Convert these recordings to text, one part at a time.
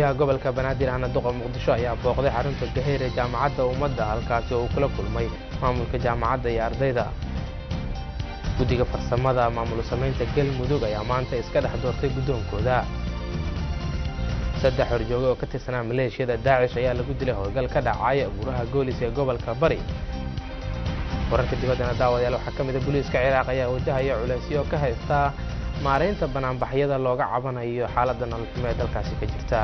gudoomiyaha gobolka banaadir ahna duqa muqdisho ayaa booqday xarunta gaheer ee jaamacadda ummadda halkaasi oo uu kula kulmay maamulka jaamacadda iyo ardayda guddiga farsamada maamul samaynta galmudug ayaa maanta iska dhex doortay guddoonkooda saddex horjooge oo ka tirsanaa maleeshiyada daacish ayaa lagu dilay howlgal ka dhacay buuraha goolis ee gobolka bari wararka dibaddana daawadayaal waxaa ka mid a booliiska ciraaq ayaa wajahaya culaysyo ka haysta maaraynta banaanbaxyada looga cabanayo xaaladda nololxumo ee dalkaasi ka jirta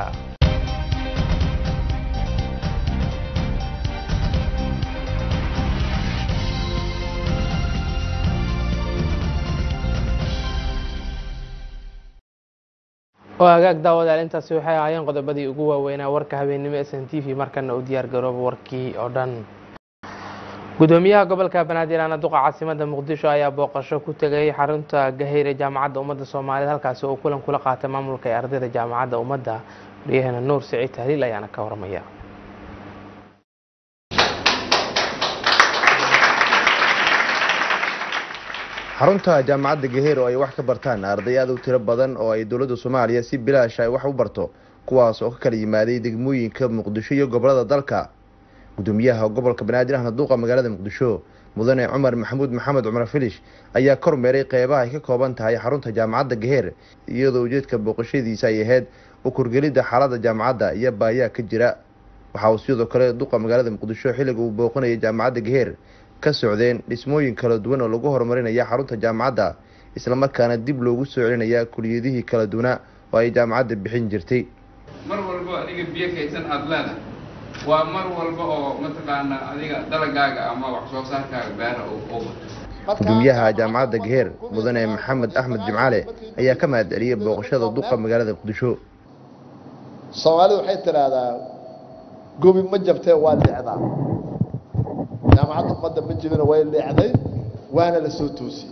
oo hagaag daawadayaal intaasi waxay ahaayeen qodobadii ugu waaweynaa warka habeennimo s n t v markana u diyaar garooba warkii oo dhan gudoomiyaha gobolka banaadir aana duqa caasimada muqdisho ayaa booqasho ku tegay xarunta gaheyr ee jaamacadda ummadda soomaaliyeed halkaasi oo kulan kula qaatay maamulka ee ardayda jaamacadda ummadda waryaheena nuur siciid tahliil ayaana ka warmaya xarunta jaamacadda gaheer oo ay wax ka bartaan arday aad u tiro badan oo ay dowladda soomaaliya si bilaash ay wax u barto kuwaas oo ka kala yimaaday degmooyinka muqdisho iyo gobolada dalka gudoomiyaha gobolka banaadir ahna duuqa magaalada muqdisho mudane cumar maxamuud maxamed cumar filish ayaa kormeeray qeybaha ay ka kooban tahay xarunta jaamacadda gaheer iyadoo ujeedka booqashadiisa ay ahayd u kurgelidda xaaladda jaamacadda iyo baayaa ka jira waxa uu sidoo kale duqa magaalada muqdisho xilliga uu booqanayay jaamacadda gaheer ka socdeen dhismooyin kala duwan oo lagu horumarinaya xarunta jaamacadda islamarkaana dib loogu soo celinaya kuliyadihii kala duwana oo ay jaamacadda bixin jirtay mar walba adiga biyo kaysan aada leedahay waa mar walba oo mataqaana adiga dalagaaga ama wax soo saarkaaga beera u bato gudoomiyaha jaamacadda gaheer mudane maxamed axmed jimcaale ayaa ka mahad celiyay booqashada duqa magaalada muqdisho soomaalidu waxay tidhaahdaa gobi ma jabtee waa leecdaa jaamacadda ummadda ma jibina way leecday waana la soo toosiyey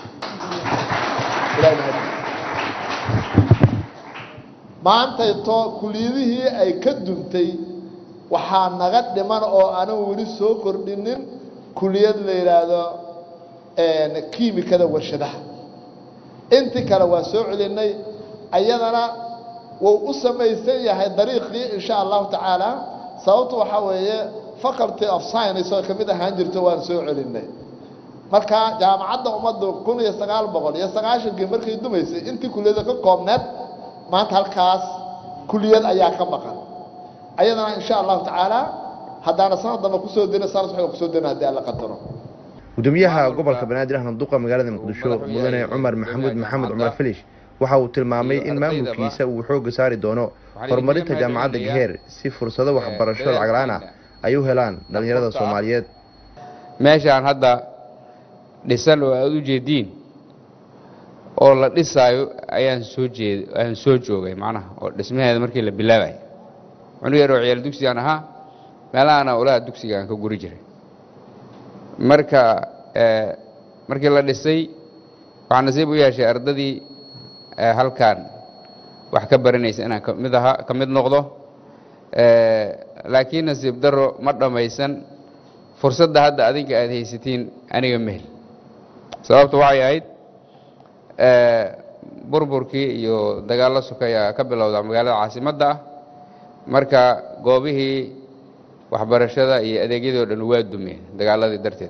maantayto kuliyadihii ay ka duntay waxaa naga dhiman oo aanan weli soo kordhinin kuliyad la yidhaahdo kiimikada warshadaha intii kale waa soo celinay ayadana wuu u samaysan yahay dariiqii insha allahu tacaala sababtu waxaa weeye faculty of science oo kamid ahaan jirto waan soo celinay marka jaamacadda ummaddu kun iyo sagaal boqol iyo sagaashankii markay dumaysay intii kuliyada ka koobneed maanta halkaas kuliyad ayaa ka maqan ayadana insha allahu tacaala haddaana sanad damba kusoo dina sanad waxay kusoo dina haddii alla qadaro gudoomiyaha gobolka banaadir ahna duqa magaalada muqdisho mudane cumar maxamuud maxamed cumar filish waxa uu tilmaamay in maamulkiisa uu xooga saari doono horumarinta jaamacadda gaheer si fursado waxbarasho lacag la-aan ah ay u helaan dhallinyarada soomaaliyeed meeshaan hadda dhisan oo aada u jeediin oo la dhisaayo ayaan soo jeed ayaan soo joogay macnaha oo dhismaheeda markii la bilaabayo cunug yar oo ciyaal dugsigaan ahaa meelahana olaha dugsiga aan ka guri jiray marka markii la dhisay waxaa nasiib u yeeshay ardadii halkan wax ka baranaysa inaan kamid ahaa ka mid noqdo laakiin nasiib daro ma dhammaysan fursadda hadda adinka aada haysatiin aniga mehel sababta waxay ahayd burburkii iyo dagaallo sokaya ka bilowda magaalada caasimadda ah marka goobihii waxbarashada iyo adeegyadoo dhan waa dumeen dagaaladii darteed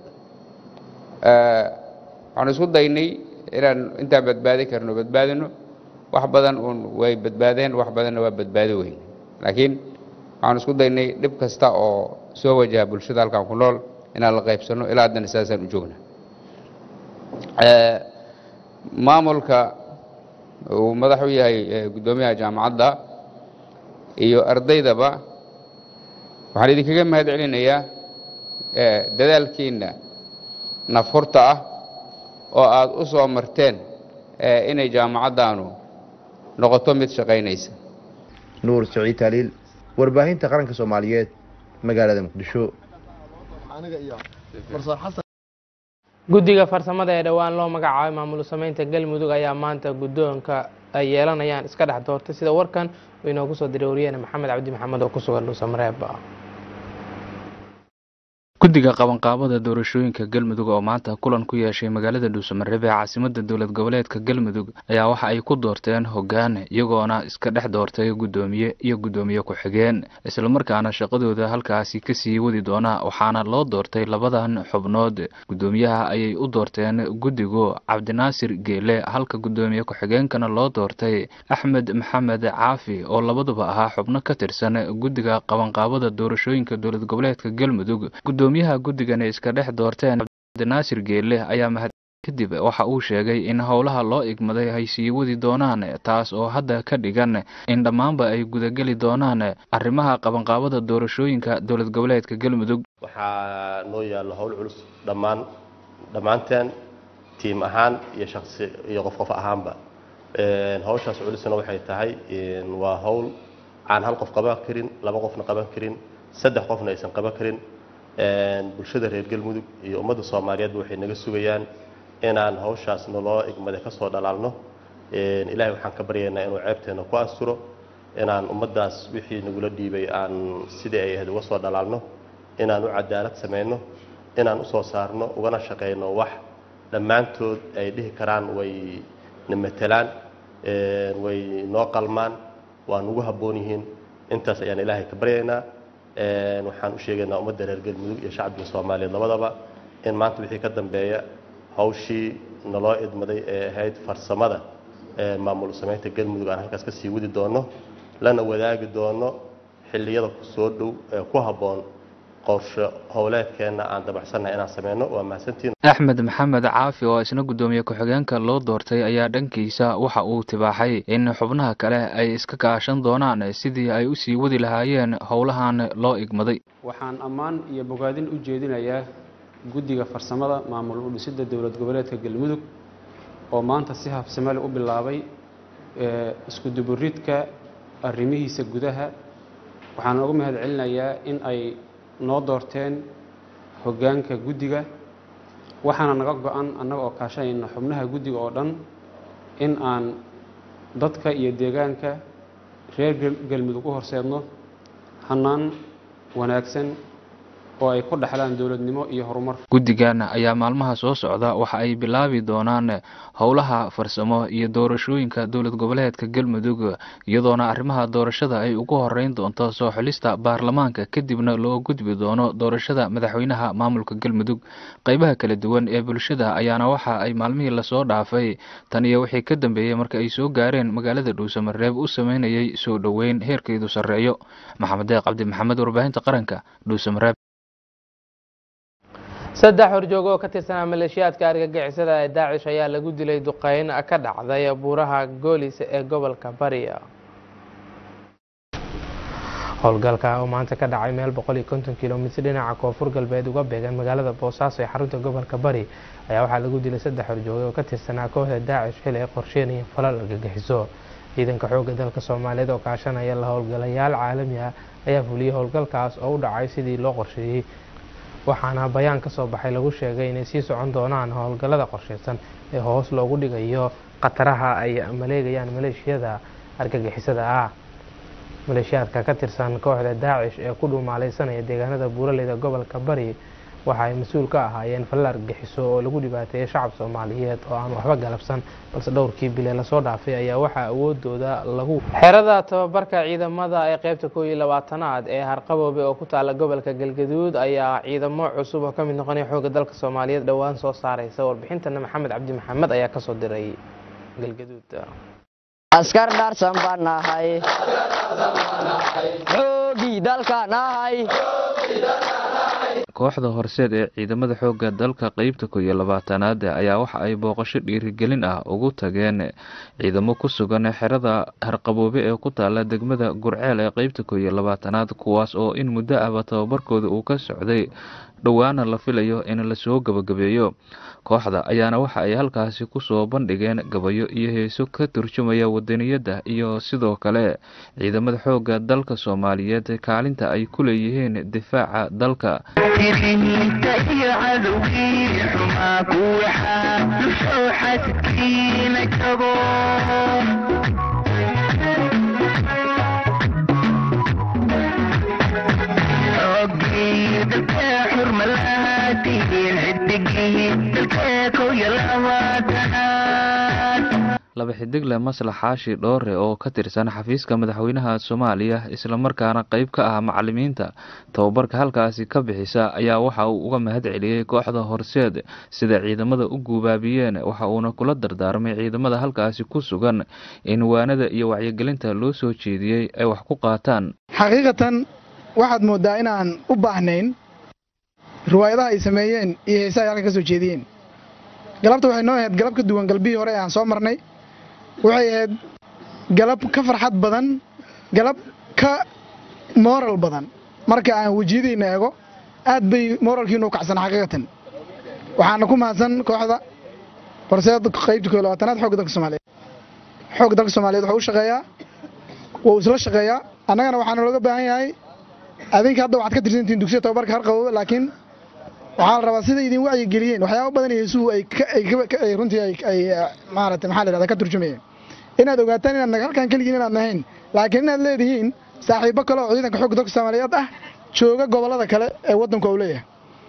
waxaanu isku daynay inaan intaan badbaadi karno badbaadino wax badan uun way badbaadeen wax badanna waa badbaadi weyn laakiin waxaanu isku daynay dhib kasta oo soo wajaha bulshada halkan ku nool inaan la qaybsanno ilaa haddana sidaasaan u joogna maamulka uu madax u yahay guddoomiyaha jaamacadda iyo ardaydaba waxaan idinkaga mahad celinayaa dadaalkiinna nafhurta ah oo aada u soo marteen inay jaamacaddaanu noqoto mid shaqaynaysa nuur siciid taaliil warbaahinta qaranka soomaaliyeed magaalada muqdisho guddiga farsamada ee dhowaan loo magacaabay maamul samaynta galmudug ayaa maanta guddoonka ay yeelanayaan iska dhex doortay sida warkan uu inoogu soo diray wariyahena maxamed cabdi maxamed oo ku sugan dhuusamareeb guddiga qabanqaabada doorashooyinka galmudug oo maanta kulan ku yeeshay magaalada dhuusamareeb ee caasimada dowlad goboleedka galmudug ayaa waxa ay ku doorteen hoggaan iyagoona iska dhex doortay guddoomiye iyo guddoomiye ku-xigeen islamarkaana shaqadooda halkaasi kasii wadi doona waxaana loo doortay labadan xubnood guddoomiyaha ayay u doorteen guddigu cabdinaasir geele halka guddoomiye ku-xigeenkana loo doortay axmed maxamed caafi oo labaduba ahaa xubno ka tirsan guddiga qabanqaabada doorashooyinka dowlad goboleedka galmudug gudoomiyaha guddigani iska dhex doorteen cabdinaasir geelle ayaa mahad kadib waxa uu sheegay in howlaha loo igmaday ay sii wadi doonaan taas oo hadda ka dhigan in dhammaanba ay gudageli doonaan arrimaha qabanqaabada doorashooyinka dowlad goboleedka galmudug waxaa noo yaalla howl culus dhammaan dhammaanteen tiim ahaan iyo shaqsi iyo qof qof ahaanba hawshaas culusna waxay tahay waa howl aan hal qof qaban karin laba qofna qaban karin saddex qofna aysan qaban karin bulshada reer galmudug iyo ummadda soomaaliyeedba waxay naga sugayaan inaan hawshaas naloo igmade ka soo dhalaalno ilaahay waxaan ka baryaynaa inuu ceebteena ku asturo inaan ummaddaas wixii nagula dhiibay aan sidii ay ahayd uga soo dhalaalno inaan u cadaalad samayno inaan usoo saarno ugana shaqayno wax dhammaantood ay dhihi karaan way na matelaan way noo qalmaan waa nugu habboon yihiin intaas ayaan ilaahay ka baryaynaa waxaan u sheegaynaa ummadda reer galmudug iyo shacbiga soomaaliyeed labadaba in maanta wixii ka dambeeya hawshii naloo idmaday ee ahayd farsamada maamul samaynta galmudug aan halkaas ka sii wadi doono lana wadaagi doono xilliyada soo dhow ee ku habboon qorshe howleedkeenna aan dabacsannahay inaan sameyno waa mahadsantiin axmed maxamed caafi oo isna guddoomiye ku-xigeenka loo doortay ayaa dhankiisa waxa uu tibaaxay in xubnaha kale ay iska kaashan doonaan sidii ay u sii wadi lahaayeen howlahan loo igmaday waxaan ammaan iyo bogaadin u jeedinayaa guddiga farsamada maamul u dhisidda dowlad goboleedka galmudug oo maanta si habsamale u bilaabay isku duburidka arrimihiisa gudaha waxaan uga mahad celinayaa in ay noo doorteen hoggaanka guddiga waxaana naga go-an annaga oo kaashanayna xubnaha guddiga oo dhan in aan dadka iyo deegaanka reer galmudug u horseedno hannaan wanaagsan oo ay ku dhexlaan dowladnimo iyo horumar guddigan ayaa maalmaha soo socda waxa ay bilaabi doonaan howlaha farsamo iyo doorashooyinka dowlad goboleedka galmudug iyadoona arrimaha doorashada ay ugu horeyn doonto soo xulista baarlamaanka kadibna loo gudbi doono doorashada madaxweynaha maamulka galmudug qeybaha kala duwan ee bulshada ayaana waxa ay maalmihii lasoo dhaafay tan iyo wixii ka dambeeyey marka ay soo gaareen magaalada dhuusamareeb u sameynayay soo dhoweyn heerkeedu sarreeyo maxamed deeq cabdi maxamed warbaahinta qaranka dhuusamareeb saddex horjoogo oo ka tirsanaa maleeshiyaadka argagixisada ee daacish ayaa lagu dilay duqeyn ka dhacday buuraha goolis ee gobolka bariya howlgalka oo maanta ka dhacay meel boqol iyo konton kilomitr dhinaca koonfur galbeed uga beegan magaalada boosaaso ee xarunta gobolka bari ayaa waxaa lagu dilay saddex horjooge oo ka tirsanaa kooxda daacish xili ay qorsheynayeen falal argagixiso ciidanka xoogga dalka soomaaliyeed oo kaashanaya la howlgalayaal caalami ah ayaa fuliyey howlgalkaas oo u dhacay sidii loo qorsheeyey waxaana bayaan ka soo baxay lagu sheegay inay sii socon doonaan howlgallada qorsheysan ee hoos loogu dhigayo khataraha ay maleegayaan maleeshiyada argagixisada ah maleeshiyaadka ka tirsan kooxda daacish ee ku dhuumaaleysanaya deegaanada buuraleyda gobolka bari waxa ay mas-uul ka ahaayeen falal argagixiso oo lagu dhibaateeyay shacab soomaaliyeed oo aan waxba galabsan balse dhowrkii bile lasoo dhaafay ayaa waxaa awoodooda lagu xerada tababarka ciidamada ee qeybta koob iyo labaatanaad ee harqaboobe oo ku taala gobolka galgaduud ayaa ciidamo cusub oo ka mid noqonaya xoogga dalka soomaaliyeed dhowaan soo saareysa warbixintana maxamed cabdi maxamed ayaa kasoo diray galgaduud askar dhaarsan baan nahay xoogii dalka nahay kooxda horseed ee ciidamada xoogga dalka qeybta koob iyo labaatanaad ayaa waxa ay booqasho dhiirigelin ah ugu tageen ciidamo ku sugan xerada harqaboobe ee ku taala degmada gurceel ee qeybta koob iyo labaatanaad kuwaas oo in muddo ahba tababarkooda uu ka socday dhowaana la filayo in lasoo gabagabeeyo kooxda ayaana waxa ay halkaasi kusoo bandhigeen gabayo iyo heeso ka turjumaya wadaniyadda iyo sidoo kale ciidamada xoogga dalka soomaaliyeed kaalinta ay ku leeyihiin difaaca dalka laba xidigle maslax xaashi dhoore oo ka tirsan xafiiska madaxweynaha soomaaliya islamarkaana qeyb ka ah macalimiinta tababarka halkaasi ka bixisa ayaa waxa uu uga mahad celiyey kooxda horseed sida ciidamada u guubaabiyeen waxa uuna kula dardaarmay ciidamada halkaasi ku sugan in waanada iyo wacyigelinta loo soo jeediyey ay wax ku qaataan xaqiiqatan waxaad moodaa inaan u baahnayn riwaayadaha ay sameeyeen iyo heesaha ay halkan ka soo jeediyeen galabta waxay noo ahayd galab ka duwan galbihii hore ee aan soo marnay waxay ahayd galab ka farxad badan galab ka mooral badan marka aan wejiyadayna eego aad bay mooralkiinu u kacsan xaqiiqatan waxaana ku mahadsan kooxda horseed qaybta koo labaatanaad xoogga dalka soomaaliyeed xoogga dalka soomaaliyeed wuxuu u shaqeeyaa wuu isla shaqeeyaa annagana waxaana looga baahan yahay adinka hadda waxaad ka tirsantihiin dugsiya tababarka harqaboobe laakiin waxaa la rabaa sida idin wacyi geliyeen waxyaaba badan heesuhu ay runtii ay maarata maxaa la yidhahda ka turjumayeen inaad ogaataan inaad halkan keligiin inaad nahayn laakiin inaad leedihiin saaxiibo kale oo ciidanka xoogga dalka soomaaliyeed ah jooga gobollada kale ee waddanku uu leeyahay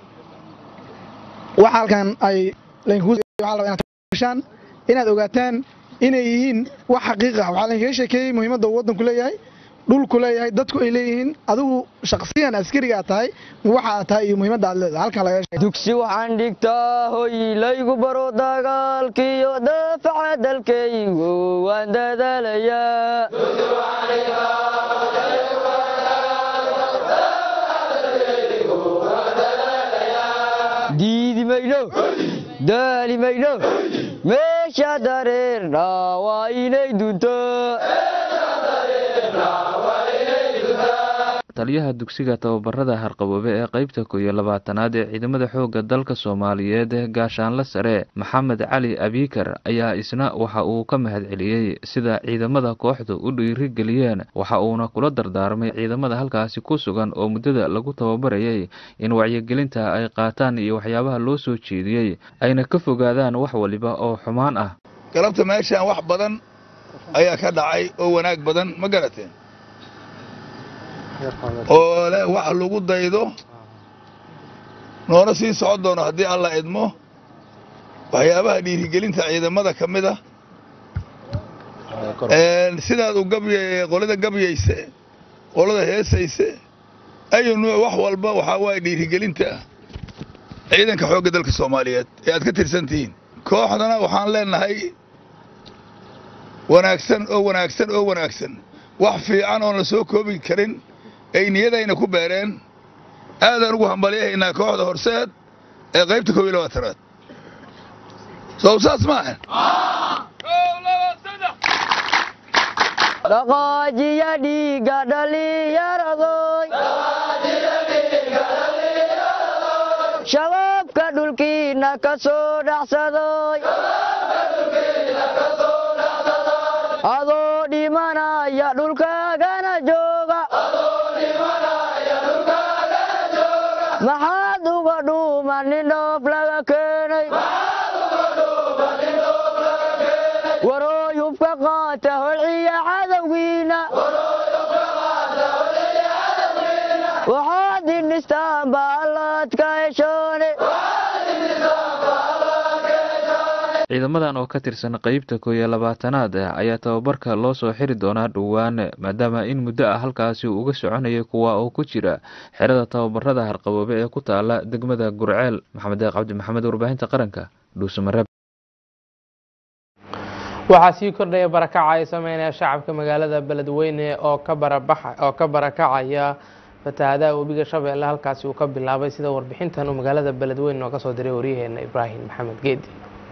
waxa halkan ay laydinkuushaan inaad ogaataan inay yihiin wax xaqiiq ah waxaa laydinkaga sheekeeyey muhiimadda uu waddanku leeyahay dhulku leeyahay dadku ay leeyihiin adigu shaksiyan askariga aad tahay waxa aad tahay iyo muhiimadda aad leedahay halkan laga sheegay dugsi waxaan dhigtaa hoy laygu baro dagaalkiyo daafaca dalkaygu waan dadaalayaa diidi mayno daali mayno meesha dareerna waa inay dunto taliyaha dugsiga tababarada harqaboobe ee qeybta koo iyo labaatanaad ee ciidamada xoogga dalka soomaaliyeed gaashaanle sare maxamed cali abiikar ayaa isna waxa uu ka mahad celiyey sida ciidamada kooxdu u dhiirigeliyeen waxa uuna kula dardaarmay ciidamada halkaasi ku sugan oo muddada lagu tababarayay in wacyigelinta ay qaataan iyo waxyaabaha loo soo jeediyey ayna ka fogaadaan wax waliba oo xumaan ah galabta meeshaan wax badan ayaa ka dhacay oo wanaag badan ma garateen oo leh wax lagu daydo noona sii socon doono haddii alla idmo waxyaabaha dhiirigelinta ciidamada ka mid ah sidaad u gabya qolada gabyayse qolada heesayse ayu nuuc wax walba waxaa waaye dhiirigelinta ciidanka xoogga dalka soomaaliyeed ee aad ka tirsan tihiin kooxdana waxaan leenahay wanaagsan oo wanaagsan oo wanaagsan wax fiican oon la soo koobi karin ay niyadayna ku beereen aadaan ugu hambalyahaynaa kooxda horseed ee qaybta koob iyo labaatanaad sow saas maahan dhaqaajiya dhiigga dhallinyaradoy shabaabka dhulkiinna ka soo dhacsadoy adoo dhimanaya dhulkaagana jooga maxaad uga dhuuma nin dhoof laga keenay warooyubka qaata holciya cadowgiina waxaad dhinistaan baallaadka heshoone ciidamadan oo ka tirsan qeybta koo iyo labaatanaad ayaa tababarka loo soo xiri doonaa dhowaan maadaama in muddo ah halkaasi uu uga soconayay kuwa oo ku jira xerada tababarada harqaboobe ee ku taala degmada gurceel maxamed deeq cabdi maxamed warbaahinta qaranka dhuusamareeb waxaa sii kordhaya barakaca ay sameynaya shacabka magaalada beledweyne oo ka barabaxa oo ka barakacaya fatahaadaha webiga shabeelle halkaasi uu ka bilaabay sida warbixintan uu magaalada beledweyne oo kasoo diray waryaheena ibraahim maxamed geedi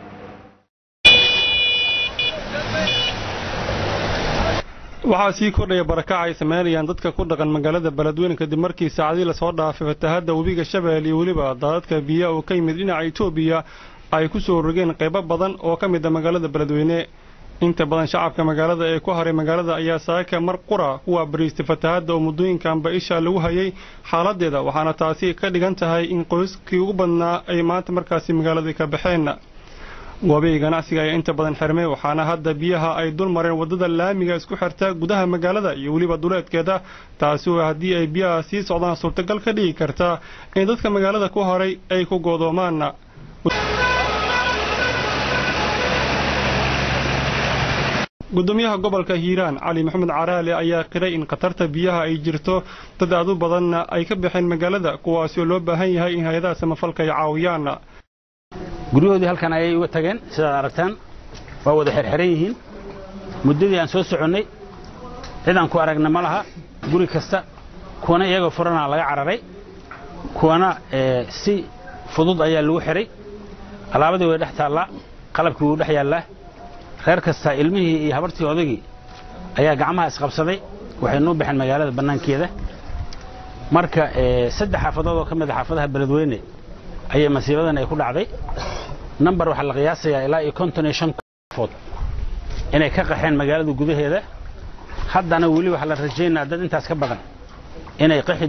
waxaa sii kordhaya barakaca ay sameynayaan dadka ku dhaqan magaalada beledweyne kadib markii saacadii lasoo dhaafay fatahadda webiga shabeelle iyo weliba daadadka biyaha oo ka yimid dhinaca etoobiya ay ku soo rogeen qaybo badan oo ka mid a magaalada beledweyne inta badan shacabka magaalada ee ku haray magaalada ayaa saaka mar qura ku waabariistay fatahadda oo muddooyinkanba isha lagu hayay xaaladeeda waxaana taasi ka dhigan tahay in qoyskii ugu badnaa ay maanta markaasi magaaladii ka baxeen goobihii ganacsiga ayaa inta badan xirmay waxaana hadda biyaha ay dul mareen waddada laamiga isku xirta gudaha magaalada iyo weliba duleedkeeda taasi oo haddii ay biyaha sii socdaan suurtagal ka dhigi karta in dadka magaalada ku horay ay ku goodoomaan gudoomiyaha gobolka hiiraan cali maxamed caraale ayaa qiray in khatarta biyaha ay jirto dad aad u badanna ay ka baxeen magaalada kuwaasi oo loo baahan yahay in hay-adaha samafalka ay caawiyaan guryahoodii halkan ayay uga tageen sidaad aragtaan waa wada xerxeran yihiin muddadii aan soo soconnay cid aan ku aragna ma laha guri kasta kuwana iyagoo furanaa laga cararay kuwana si fudud ayaa lagu xihay alaabadii way dhex taallaa qalabkii wuu dhex yaallaa reer kasta ilmihii iyo habartii odagii ayaa gacmaha isqabsaday waxay nuu baxeen magaalada bannaankeeda marka saddex xaafadood oo ka mid a xaafadaha beledweyne ayay masiibadan ay ku dhacday number waxaa la qiyaasayaa ilaa iyo konton iyo shan qofood inay ka qaxeen magaalada gudaheeda haddana weli waxaa la rajaynaa dad intaas ka badan inay qaxi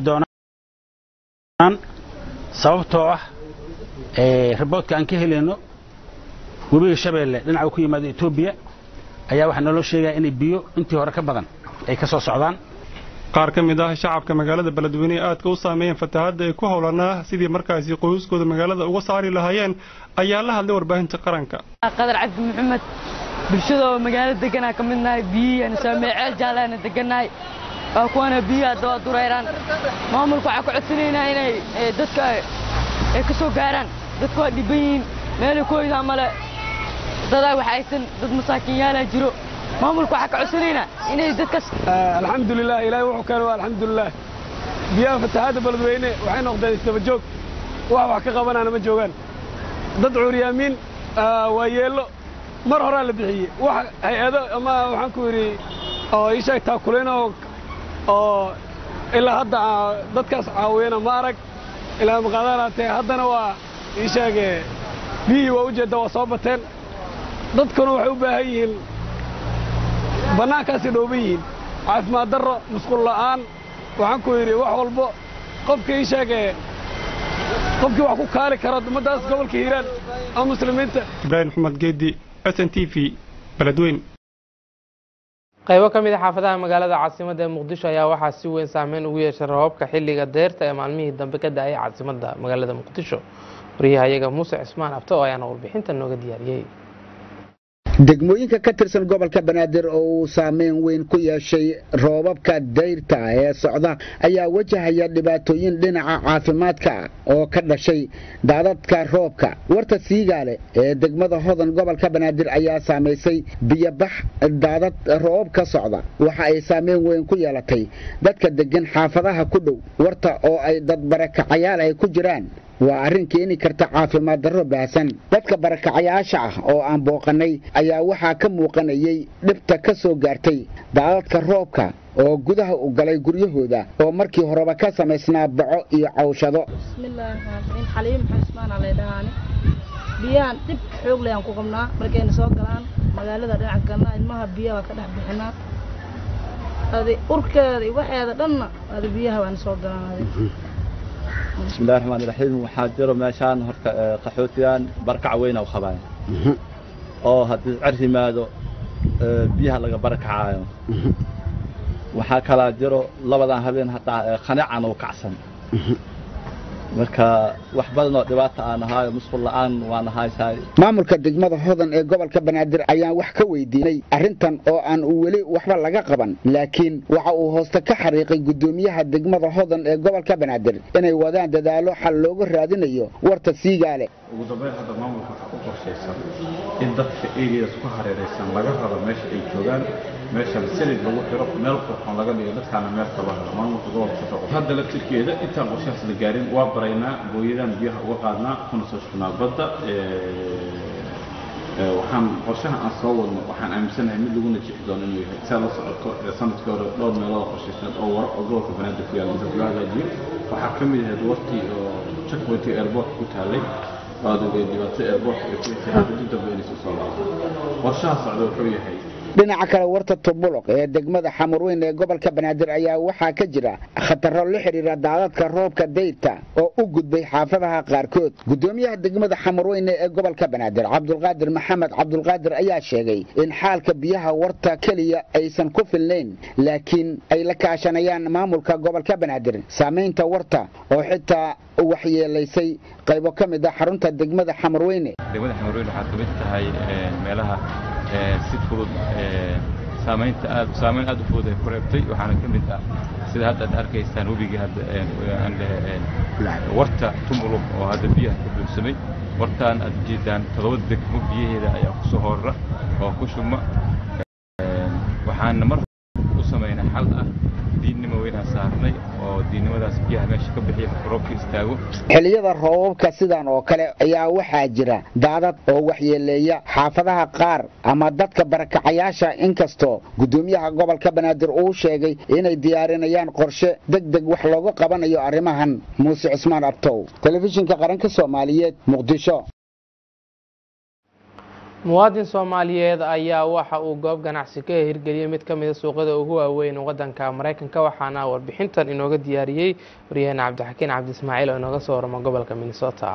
doonaan sababtoo ah riboodka aan ka helayno webiga shabeelle dhinaca ku yimaado etoobiya ayaa waxaa naloo sheegaya inay biyo intii hore ka badan ay ka soo socdaan qaar ka mid ah shacabka magaalada beledweyne ee aadka u saameeyeen fatahaadda ay ku howlanaa sidii markaasi qoysaskooda magaalada uga saari lahaayeen ayaa la hadlay warbaahinta qaranka qadar cabdi maxamed bulshada oo magaalada deganaa ka mid nahay biyihii saamee ceel jaalaana degannahay waa kuwana biyihi hadda waa dureyraan maamulka waxaa ka codsanaynaa inay dadka ay ka soo gaaraan dadku waa dhiban yihiin meelay ku hoydaa male dadaa wax aysan dad masaakiinyaalaa jiro maamulka waxaa ka codsanaynaa inay dadkas alxamdulilah ilaahay wuxuu keenay waa alxamdulilah biyaha fatahaadda beledweyne waxay noqdeen isdaba joog wax wax ka qabanaana ma joogaan dad cuuryaamiin waa yeello mar horaa la bixiyey wax hay-ado ama waxaan ku yidhi oo ii sheeg taakuleen oo oo ilaa hadda dadkaas caawiyana ma arag ilaa maqaadanaatee haddana waa ii sheege biyihii waa ujeedda waa soo bateen dadkuna waxay u baahan yihiin bannaankaasay dhooban yihiin caafimaad darro musqul la'aan waxaan ku yidhi wax walbo qofka ii sheegee qofkii wax ku kaali karo ummaddaas gobolka hiiraan ama muslimiinta ibraahim maxamed geedi s n t v beledweyn qaybo ka mid a xaafadaha magaalada caasimadda ee muqdisho ayaa waxaa si weyn saameyn ugu yeeshay roobabka xilliga deerta ee maalmihii dambe ka da-ay caasimadda magaalada muqdisho wariyaha iyaga muuse cismaan abto oo ayaana warbixinta nooga diyaariyey degmooyinka ka tirsan gobolka banaadir oo uu saameyn weyn ku yeeshay roobabka dayrta ee socda ayaa wajahaya dhibaatooyin dhinaca caafimaadka oo ka dhashay daadadka roobka warta siigaale ee degmada hodan gobolka banaadir ayaa saamaysay biyobax daadad roobab ka socda waxa ay saameyn weyn ku yeelatay dadka degan xaafadaha ku dhow warta oo ay dad barakacayaal ay ku jiraan waa arrin keeni karta caafimaad darro baahsan dadka barakacayaasha ah oo aan booqannay ayaa waxaa ka muuqanayay dhibta ka soo gaartay daadadka roobka oo gudaha u galay guryahooda oo markii horeba ka samaysnaa baco iyo cawshado bismillaahi xaliim xusmaana laydhahaani biyahan dhib xoog leh aan ku qabnaa markayna soo galaan magaalada dhinac galnaa ilmaha biyaha waa ka dhex bixinaa adi urkeeda iyo waxeeda dhanna adi biyaha waana soo galaan adi bismillahi raxmaani raxiim waxaa jiro meeshaan horta qaxootigan barakac weyn u qabaan oo haddii cer yimaado biyaha laga barakacaayo waxaa kalaa jiro labadan habeen hataa qanican u kacsan marka wax badan oo dhibaata aan ahaayo musqul la'aan waan ahaysahay maamulka degmada hodan ee gobolka banaadir ayaan wax ka weydiinay arrintan oo aan uu weli waxba laga qaban laakiin waxa uu hooste ka xariiqay guddoomiyaha degmada hodan ee gobolka banaadir inay wadaan dadaalo xal looga raadinayo warta siigaale ugu dambeyn hadda maamulka waxaa ku qorshaysan in dadka areas ku hareeraysan laga rabo meesha ay joogaan meeshan silid lagu xiro meel qurxoon laga dhigo dadkaana meel kaba helo maamulka gobolka shaqo hadda laftirkeeda intaan qorshahaas la gaarin waa baraynaa booyadaan biyaha uga qaadnaa kuna soo shubnaa badda waxaan qorshaha aan soo wadno waxaan aaminsanahay mid laguna jixi doono inuu yahay saa la socoto sanadkii hore dhowr meelood qorshaysan oo wara oo gobolka banaadir ku yaalla inta loo hagaajiyo waxaa ka mid ahayd wartii oo checkpointii airport ku taallay waad ogay dhibaato airport ee ku intihaaday dib dambe inay soo soo laabto qorshaha socda wuxuu yahay dhinaca kale warta tubuluq ee degmada xamurweyn ee gobolka banaadir ayaa waxaa ka jira khataro la xidhiira daadadka roobka dayrta oo u gudbay xaafadaha qaarkood gudoomiyaha degmada xamurweyne ee gobolka banaadir cabdulqaadir maxamed cabdulqaadir ayaa sheegay in xaalka biyaha warta keliya aysan ku filnayn laakiin ay la kaashanayaan maamulka gobolka banaadir saamaynta warta oo xitaa waxyeelaysay qaybo ka mid ah xarunta degmada xamurweyne degmada xamurweyne waxaa ka mid tahay meelaha si fudud saamaynta aad saamayn aad u fudud ay ku reebtay waxaana ka mid ah sida hadda aad arkaysaan webigii hadda aan lehe warta tumulub oo hadda biyaha ka buuxsamay wartaan aad ujeedaan toddoba degmo biyaheeda ayaa ku soo horra oo ku shubma waxaana mar u samaynay xal ah diinnimo weynaan saarnay oo diinnimadaas biyaha meesha ka bixiya marka roobka istaago xilliyada roobabka sidan oo kale ayaa waxaa jira daadad oo waxyeeleeya xaafadaha qaar ama dadka barakacayaasha inkastoo gudoomiyaha gobolka banaadir uu sheegay inay diyaarinayaan qorshe deg deg wax looga qabanayo arrimahan muuse cismaan abtow telefishinka qaranka soomaaliyeed muqdisho muwaadin soomaaliyeed ayaa waxa uu goob ganacsi ka hirgeliyey mid ka mida suuqyada ugu waaweyn waddanka maraykanka waxaana warbixintan inooga diyaariyey waryaheena cabdixakiin cabdi ismaaciil oo inooga soo warama gobolka minnesota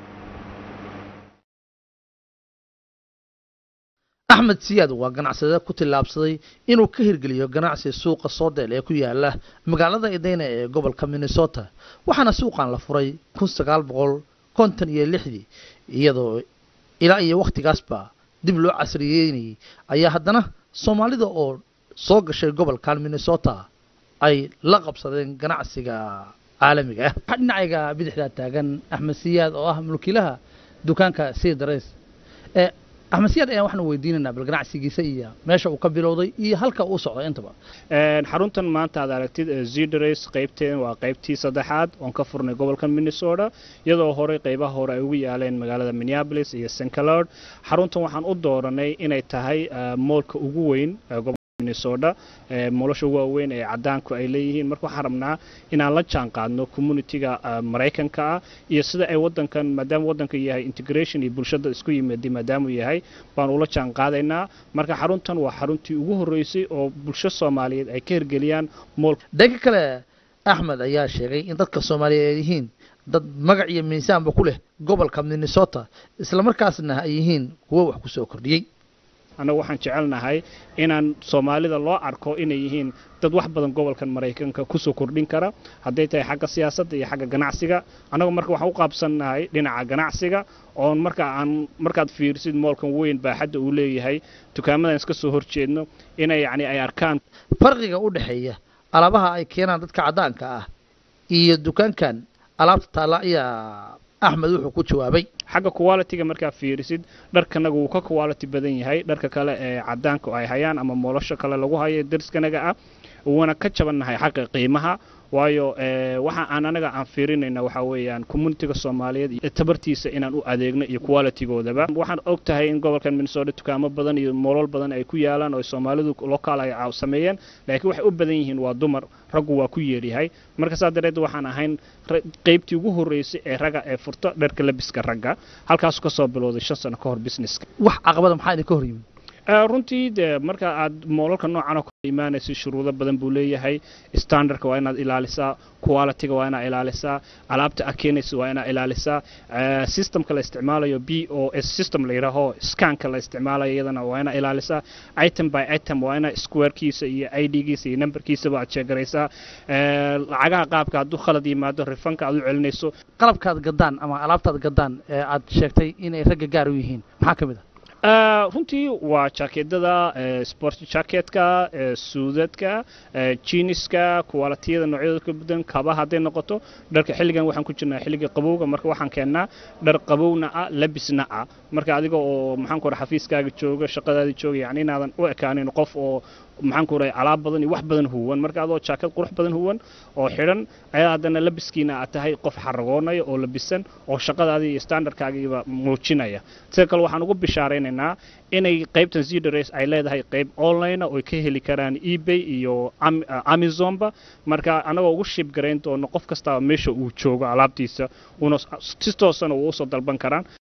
axmed siyaad waa ganacsade ku tillaabsaday inuu ka hirgeliyo ganacsi suuqa soodeel ee ku yaala magaalada idayna ee gobolka minnesota waxaana suuqan la furay kun sagaal boqol konton iyo lixdii iyadoo ilaa iyo wakhtigaasba dib loo casriyeynayay ayaa haddana soomaalida oo soo gashay gobolkan minnesota ay la qabsadeen ganacsiga caalamiga ah waxaa dhinacayga bidixdaa taagan axmed siyaad oo ah mulkiilaha dukaanka sidares ee axmed siyaad ayaan waxaan weydiinaynaa bal ganacsigiisa iyo meesha uu ka bilowday iyo halka uu socdo intaba xaruntan maanta aad aragtid zidres qaybteen waa qaybtii saddexaad oon ka furnay gobolka minnesota iyadoo horey qaybaha hore ay ugu yaaleen magaalada minneapolis iyo st cloud xaruntan waxaan u dooranay inay tahay moolka ugu weyn minnesota moolosha ugu waaweyn ee cadaanku ay leeyihiin marka waxaan rabnaa inaan la jaan qaadno communitiga maraykanka ah iyo sida ay wadankan maadaama wadanka yahay integration iyo bulshada isku yimid maadaamuu yahay baan ula jaan qaadaynaa marka xaruntan waa xaruntii ugu horreysay oo bulsho soomaaliyeed ay ka hirgeliyaan mool dhanka kale axmed ayaa sheegay in dadka soomaaliyeed ay yihiin dad magac iyo miisaanba ku leh gobolka minnesota islamarkaasna ay yihiin kuwo wax ku soo kordhiyey annagu waxaan jecelnahay inaan soomaalida loo arko inay yihiin dad wax badan gobolkan maraykanka kusoo kordhin kara hadday tahay xagga siyaasadda iyo xagga ganacsiga annagu marka waxaan u qaabsannahay dhinaca ganacsiga oon marka aan markaad fiirsid moolkan weyn baaxadda uu leeyahay dukaamadan iska soo horjeedno inay yacni ay arkaan farqiga u dhexeeya alaabaha ay keenaan dadka caddaanka ah iyo dukaankan alaabta taalla ayaa axmed wuxuu ku jawaabay xagga quality-ga markaa fiirisid dharkanaga wuu ka quality badan yahay dharka kale ee cadaanka ay hayaan ama moolosho kale lagu hayo dariskanaga ah wuuna ka jabannahay xagga qiimaha waayo waxa aan anaga aan fiirinayna waxaa weeyaan communitiga soomaaliyeed iyo tabartiisa inaan u adeegno iyo qualitygoodaba waxaan og tahay in gobolkan minnesota dukaamo badan iyo moolol badan ay ku yaalaan oo soomaalidu lokaal ay sameeyeen laakiin waxay u badan yihiin waa dumar raggu waa ku yeeryahay marka saa dareed waxaan ahayn qaybtii ugu horreysay ee ragga ee furto dharka labiska ragga halkaasu ka soo bilowday shan sano ka hor businesska wax caqabada maxaa idinka hor yimid runtii de marka aad moolalka noocan oo kale imaanaysa shuruudo badan buu leeyahay standardka waa inaad ilaalisaa qualityga waa inaad ilaalisaa alaabta aad keenaysa waa inaad ilaalisaa systemka la isticmaalayo b o s system la yidhaaho scanka la isticmaalayo iyadana waa inaad ilaalisaa item by item waa inaad squarekiisa iyo i d-giisa iyo numberkiisaba aad sheegaraysaa lacagaha qaabka hadduu khalad yimaado rifanka aad u celinayso qalabkaad gadaan ama alaabtaad gadaan ee aad sheegtay inay ragga gaar u yihiin maxaa ka mid ah runtii waa jaakeedada sport jacketka suudadka jiniska kuwalatiyada noocyadooda ka badan kabaha hadday noqoto dharka xilligan waxaan ku jirnaa xilliga qabowga marka waxaan keennaa dhar qabowna ah labisna ah marka adiga oo maxaan ku xafiiskaaga jooga shaqadaada jooga yani inaadan u ekaanin qof oo maxaan ku rahay alaab badan iyo wax badan huwan marka adoo jaakad qurux badan huwan oo xidhan ayaa haddana labiskiina aad tahay qof xaragoonaya oo labisan oo shaqadaadii iyo standardkaagiiba muujinaya sida kale waxaan ugu bishaaraynaynaa inay qaybtan zidres ay leedahay qayb online oo ay ka heli karaan ebay iyo amazonba marka annagoo ugu shib garayn doono qof kastaba meesha uu joogo alaabtiisa una si toosana uu usoo dalban karaan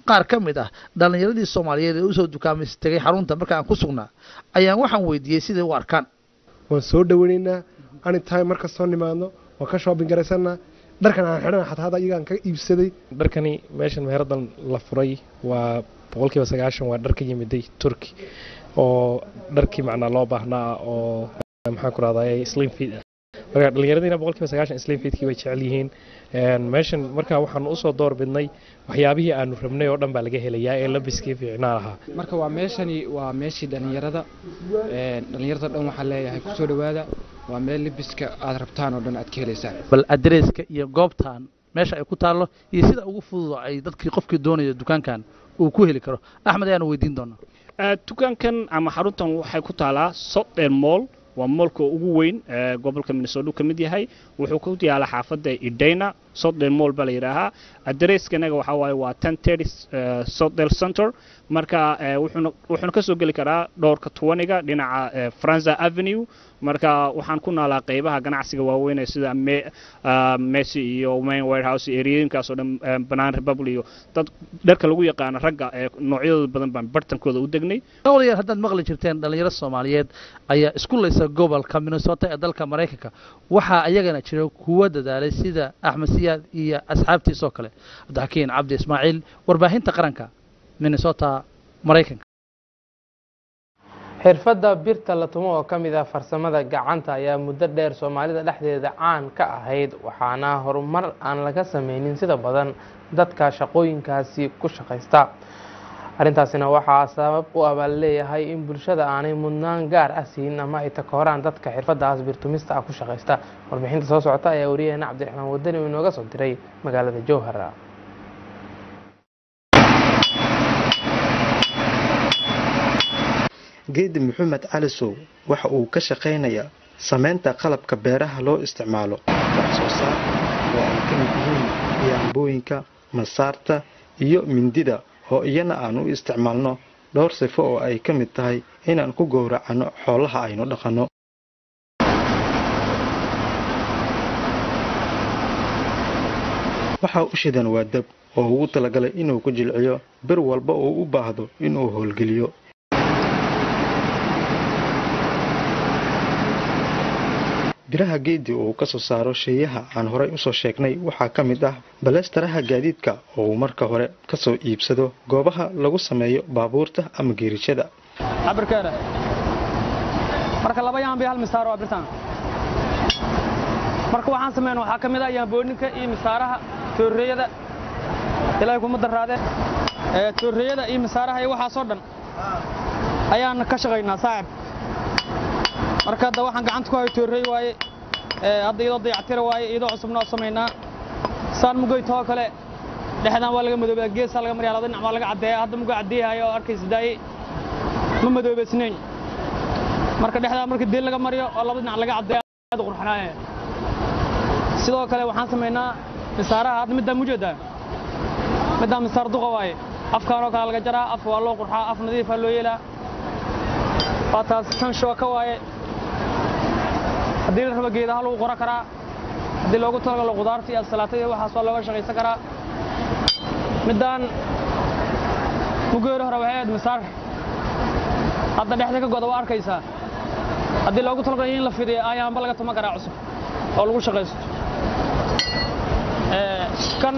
qaar ka mid ah dhallinyaradii soomaaliyeed ee usoo dukaamaysa tegay xarunta marka aan ku sugnaa ayaan waxaan weydiiyey siday u arkaan waan soo dhaweynaynaa anytime marka soo nimaadno waan ka shopping garaysanaa dharkan aan xidhana xataa hadda iyagaan ka iibsaday dharkani meeshan meeradan la furay waa boqolkiiba sagaashan waa dhar ka yimiday turki oo dharkii macnaa loo baahnaa oo maxaan ku rahdaa slim fit ah marka dhallinyaradiina boqolkiiba sagaashan slim fitkii way jecel yihiin meeshan marka waxaanu usoo door bidnay waxyaabihii aanu rabnay oo dhan baa laga helayaa ee labiskii fiicnaa lahaa marka waa meeshani waa meeshii dhallinyarada dhallinyarada dhan waxaa leeyahay kusoo dhowaada waa meel labiska aad rabtaan oo dhan aad ka helaysaan bal adreeska iyo goobtan meesha ay ku taallo iyo sida ugu fududo ay dadkii qofkii doonaya dukaankan uu ku heli karo axmed ayaanu weydiin doonaa dukaankan ama xaruntan waxay ku taalaa sodden moll waa moolka ugu weyn ee gobolka minnesota ka mid yahay wuxuu ku yaalaa xaafadda idayna sodden moll baa la yidhaahaa adreskanaga waxaa waaye waa ten thirty sodel center marka wuxuuna wuxuuna ka soo geli karaa dhowrka tuwaniga dhinaca franza avenue marka waxaan ku naalaa qeybaha ganacsiga waaweyn ee sida messi iyo main warehouse eriyooyinkaas oo dhan banaan republic iyo dad dharka lagu yaqaano ragga ee noocyadooda badan baan bartankooda u degnay dhowlayaal haddaad maqli jirteen dhallinyaro soomaaliyeed ayaa isku laysa gobolka minnesota ee dalka maraykanka waxaa ayagana jira kuwa dadaalay sida axmed siyaad iyo asxaabtiisoo kale cabdixakiin cabdi ismaaciil warbaahinta qaranka minnesota maraykanka xirfadda birta la tumo oo ka mid ah farsamada gacanta ayaa muddo dheer soomaalida dhexdeeda caan ka ahayd waxaana horumar aan laga sameynin sida badan dadka shaqooyinkaasi ku shaqaysta arrintaasina waxaa sabab u ah baa laleeyahay in bulshada aanay mudnaan gaar ah siin ama ay takooraan dadka xirfadaas birtumista ah ku shaqaysta warbixinta soo socota ayaa wariyaheena cabdiraxmaan wadani uu inooga soo diray magaalada jowhara geedi maxamed calisow waxa uu ka shaqaynayaa samaynta qalabka beeraha loo isticmaalo wax soo saar oo ay ka mid yihiin yaambooyinka masaarta iyo mindida oo iyana aan u isticmaalno dhowr sifo oo ay ka mid tahay inaan ku gowracanno xoolaha aynu dhaqanno waxaa u shidan waa dab oo ugu talagalay inuu ku jilciyo bir walba uu u baahdo inuu howlgeliyo biraha geedi uu ka soo saaro sheeyaha aan horay usoo sheegnay waxaa ka mid ah baleestaraha gaadiidka oo uu marka hore ka soo iibsado goobaha lagu sameeyo baabuurta ama geerishada cabirkeeda marka laba yaanbi hal misaaro waa birtaan marka waxaan sameyn waxaa ka mid ah yaambooninka iyo misaaraha toorreeyada ilaahay kuma daraadee toorreeyada iyo misaaraha iyo waxaasoo dhan ayaan ka shaqaynaa saaxib marka hadda waxaan gacanta ku hayo toorrey waaye hadda iyadoo dayactira waaye iyadoo cusubna oo samaynaa saan mugoytoo kale dhexdan waa laga madoobeyaa geesaa laga maryaa laba dhinac waa laga caddeeyaa hadda mugo caddeeyahayo oo arkaysa daaye ma madoobeysnayn marka dhexdaa marka deel laga mariyo oo laba dhinac laga caddeeya aad u qurxanaaye sidoo kale waxaan samaynaa misaaraha hadda middaa mujeedaa middaa misaar duqa waaye afkaanoo kale laga jaraa af waa loo qurxaa af nadiifaa loo yeelaa waa taas tan shooka waaye haddii la rabo geedaha lagu qoran karaa haddii loogu talagalo qudaarta iyo asalaata iyo waxaas waa looga shaqaysan karaa middaan mugeeri hore waxay ahayd misaar hadda dhexda ka goda waa arkaysaa haddii loogu talagalo in la fidiyo ayaanba laga tuma karaa cusub oo lagu shaqaysto kan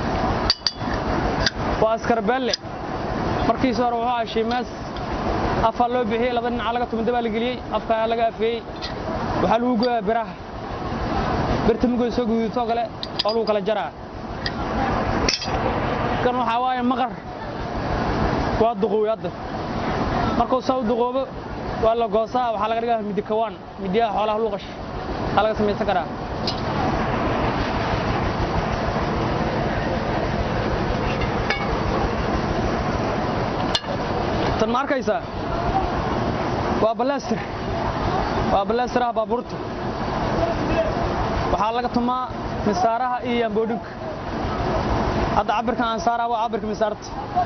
waa askarbeelle markiisi hore wuxuu ahaa shiimaas afaa loo bixiyey laba dhinaca laga tumida baa la geliyey afkaa laga afeeyey waxaa lagu goyaa biraha birta mugoy soo guduudtoo kale oo lagu kala jaraa kan waxaa waaye maqar waa duqooy hadda markuu saa u duqoobo waa la goosaa waxaa laga dhigaa midi kawaan midiyaha xoolaha luuqash waxaa laga samaysan karaa tan ma arkaysaa waa balaastir waa balaastiraha baabuurta waxaa laga tumaa misaaraha iyo yaamboodhinka hadda cabirkan aan saaraa waa cabirka misaarta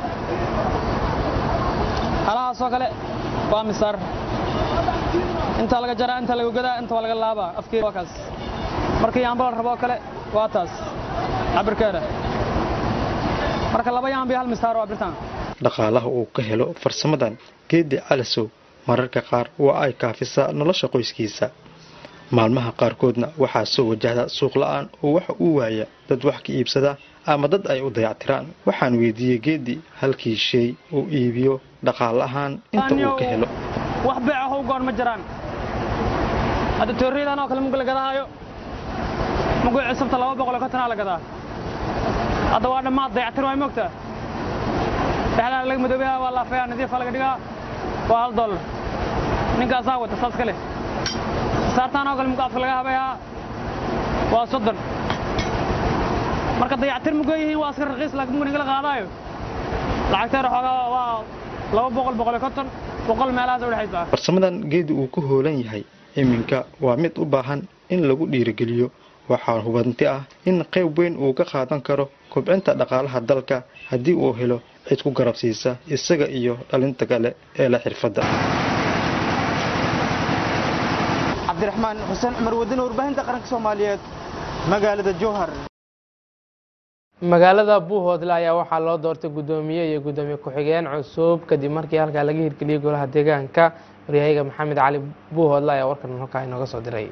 halahaasoo kale waa misaar intaa laga jaraa intaa laga godaa inta waa laga laabaa afkeeda waa kaas marka yaamba la rabo oo kale waa taas cabirkeeda marka laba yaan bay hal misaaro waa birtaan dhaqaalaha uu ka helo farsamadan geedi calasow mararka qaar waa ay kaafisaa nolosha qoyskiisa maalmaha qaarkoodna waxaa soo wajahda suuq la-aan oo waxa uu waaya dad wax ka iibsada ama dad ay u dayactiraan waxaan weydiiyey geedi halkii shay uu iibiyo dhaqaal ahaan inta uu ka helo wax beeca how goon ma jiraan hadda tooriyadan oo kale muga la gadaayo mugu cisabta laba boqol iyo kontonaa la gadaa hadda waa dhammaad dayactir waay moogtaa dhexdaa laga madoobayaa waa laafayaa nadiifa laga dhigaa waa hal dollar ninkaasaa wata saas kale saartaan oo kale muga afka laga habayaa waa soddon marka dayactir muga yihiin waa iska raqiis laakiin muga nigala qaadaayo lacagteer xoogaa waa laba boqol boqol iyo konton boqol meelahaas u dhexaysaa farsamadan geedi uu ku hoolan yahay iminka waa mid u baahan in lagu dhiirigeliyo waxaa hubanti ah in qayb weyn uu ka qaadan karo kobcinta dhaqaalaha dalka haddii uu helo cid ku garabsiisa isaga iyo dhalinta kale ee la xirfadda cabdiraxmaan xuseen cumar wadin warbaahinta qaranka soomaaliyeed magaalada jowhar magaalada buuhoodle ayaa waxaa loo doortay guddoomiye iyo guddoomiye ku-xigeen cusub kadib markii halkaa laga hirgeliyey golaha deegaanka waryahayaga maxamed cali buuhoodle ayaa warkan halkaa inooga soo diray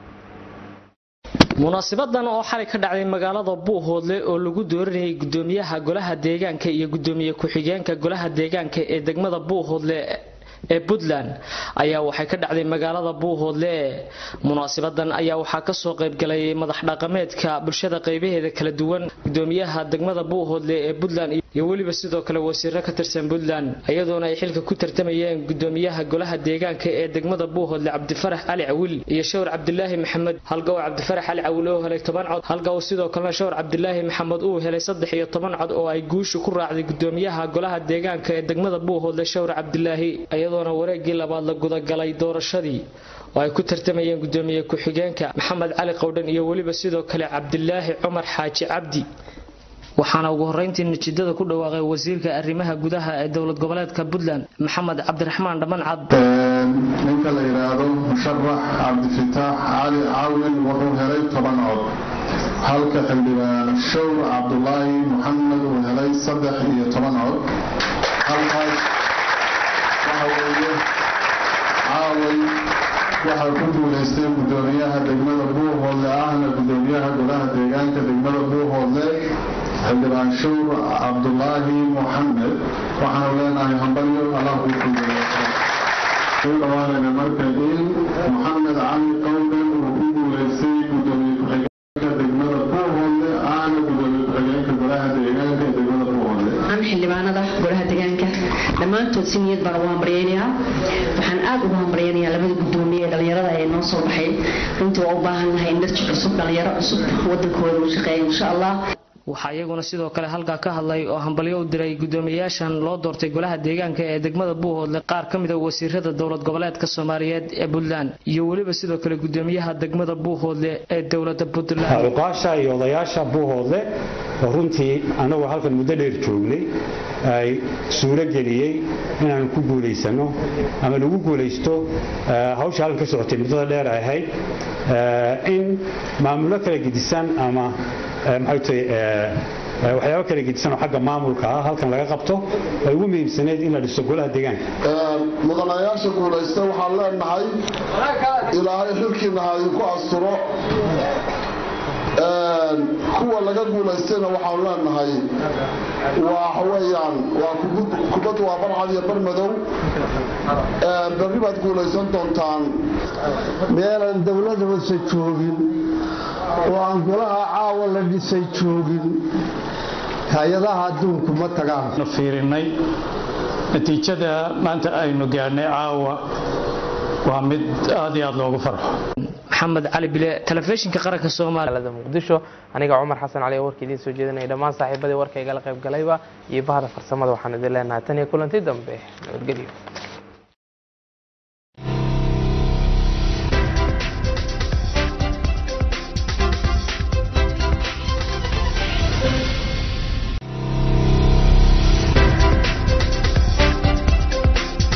munaasibadan oo xalay ka dhacday magaalada buuhoodle oo lagu dooranayay gudoomiyaha golaha deegaanka iyo gudoomiye ku-xigeenka golaha deegaanka ee degmada buuhoodle ee puntland ayaa waxay ka dhacday magaalada buuhoodle munaasibadan ayaa waxaa kasoo qaybgalay madax dhaqameedka bulshada qaybaheeda kala duwan gudoomiyaha degmada buuhoodle ee puntland iyo weliba sidoo kale wasiiro ka tirsan puntland iyadoona ay xilka ku tartamayeen gudoomiyaha golaha deegaanka ee degmada buuhoodle cabdifarax cali cawil iyo shawr cabdilaahi maxamed halgaw cabdifarax cali cawil oo helay toban cod halgaw sidoo kalena shawr cabdilaahi maxamed uu helay saddex iyo toban cod oo ay guushu ku raacday gudoomiyaha golaha deegaanka ee degmada buuhoodle shawr cabdilaahi iyadoona wareegii labaad la gudagalay doorashadii oo ay ku tartamayeen gudoomiye ku-xigeenka maxamed cali qowdhan iyo weliba sidoo kale cabdilaahi cumar xaaji cabdi waxaana ugu horreyntii natiijada ku dhawaaqay wasiirka arrimaha gudaha ee dowlad goboleedka puntland maxamed cabdiraxmaan dhammancad ninka la yidhaahdo musharax cabdifitaax cali caawin wuxuu helay toban cod halka xildhibaan show cabdulaahi muxamed uu helay saddex iyo toban cod halkaas waxa weeye caaway waxaa ku guulaystay gudoomiyaha degmada buuhoodle ahna gudoomiyaha golaha deegaanka degmada buuhoodle xildhibaan showr cabdulaahi muxamed waxaanu leenahay hambalyo allah kuu kugu dhawaanayna marka in muxamed cali qowden uu ku guulaystay gudoomiye ku-xigeenka degmada buuhoodle ahna gudoomiye ku-xigeenka golaha deegaanka ee degmada buuhoodle xildhibaanada golaha deegaanka dhammaantood si niyad baan ugu hambaryaynayaa waxaan aad ugu hambaryaynayaa labada gudoomiye ee dhallinyarada ee noo soo baxay runtii waa u baahannahay indharji cusub dhallinyaro cusub wadankooda u shaqeeya insha allah waxaa iyaguna sidoo kale halkaa ka hadlay oo hambalyo u diray gudoomiyayaashan loo doortay golaha deegaanka ee degmada buuhoodle qaar ka mid a wasiirada dowlad goboleedka soomaaliyeed ee puntland iyo weliba sidoo kale gudoomiyaha degmada buuhoodle ee dowlada puntland cuqaasha iyo odayaasha buuhoodle oo runtii annagu halkan muddo dheer joognay ay suuro geliyey inaanu ku guulaysano ama lagu guulaysto hawsha halkan ka socotay muddada dheer ay ahayd in maamulo kala gedisan ama maxay tahay waxyaabo kala gedisan oo xagga maamulka ah halkan laga qabto ay ugu muhiimsaneyd in la dhiso golaha deegaanka mudanayaasha guulaysta waxaan leenahay ilaahay xilkiina ha idinku asturo kuwa laga guulaystayna waxaanu leenahay waxa weeyaan waa kubad waa barcad iyo bar madow berri baad guulaysan doontaan meelaan dowlada hoose joogin oo aan golaha caawa la dhisay joogin hay-adaha adduunku ma tagaan fiirinay natiijada maanta aynu gaadhnay caawa waa mid aad iyo aad loogu farxo maxamed cali bile telefishinka qaranka soomaalida muqdisho aniga cumar xasan cali oo warka idiin soo jeedinaya dhammaan saaxiibadii warka igala qayb galayba iyo bahda farsamada waxaan idin leenahay tan iyo kulanti dambe nabadgelyo